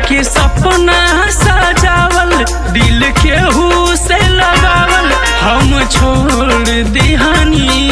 के सपना सजावल दिल केहू से लगावल हम छोड़ दिहानी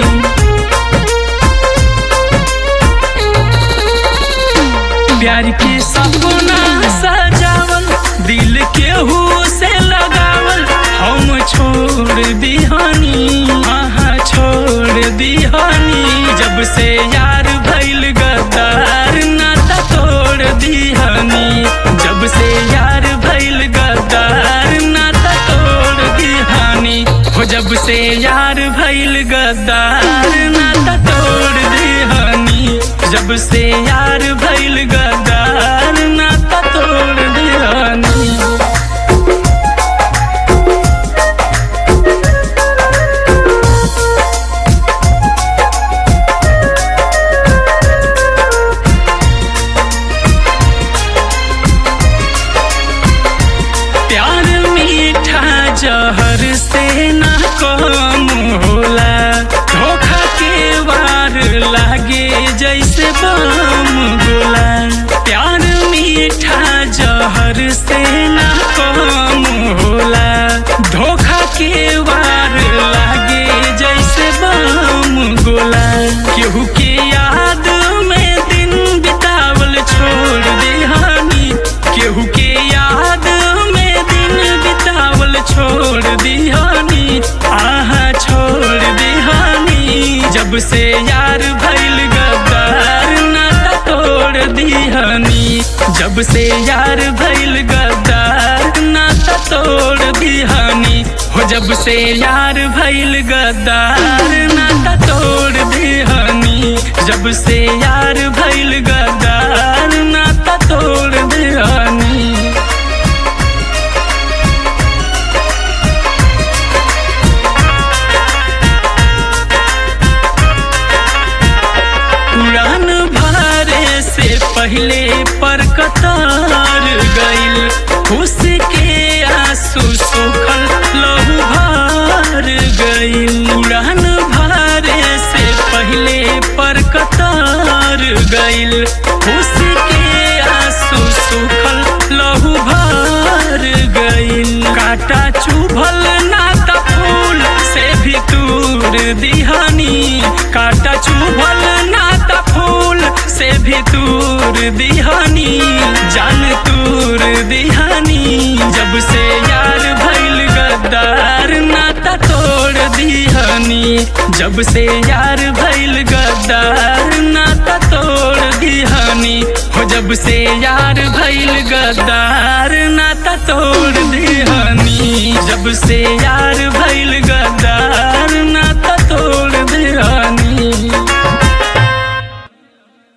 प्यार के सपना सजावल दिल केहू से लगावल हम छोड़ दिहानी हाँ छोड़ दिहानी जब से यार भइल गद्दार नाता तोड़ दिहानी जब से यार भइल गद्दार नाता तोड़ दिहानी हो जब से यार भइल गद्दार नाता तोड़ दिहानी जब से यार भइल गद्दार नाता तोड़ दिहानी प्यार मीठा जहर से ना कम होला धोखा के वार लागे जैसे बम गोला प्यार मीठा जहर से ना कम होला धोखा के वार लागे जैसे बम गोला केहू के याद में दिन बितावल छोड़ दिहानी केहू के याद में दिन बितावल छोड़ दिहानी आहा छोड़ दिहानी जब से यार भइल गद्दार नाता तोड़ दिहानी जब से यार भइल गद्दार नाता तोड़ दिहानी हो जब से यार भइल गद्दार नाता तोड़ दिहानी जब से यार भइल गद्दार नाता तोड़ दिहानी उड़ान भरे से पहले पर कतार गइल खुश के आंसू सुखल लहू भर गइल उड़ान भरे से पहले पर कतार गइल खुश के आंसू सुखल लहू भर गइल काटा चुभल नाता फूल से भी दूर दिहानी काटा चुभल नाता फूल से भी दूर दिहानी जान तूर दिहानी जब से यार भइल गद्दार नाता तोड़ दिहानी जब से यार भइल गद्दार नाता तोड़ दिहानी हो जब से यार भइल गद्दार नाता तोड़ दिहानी जब से यार भइल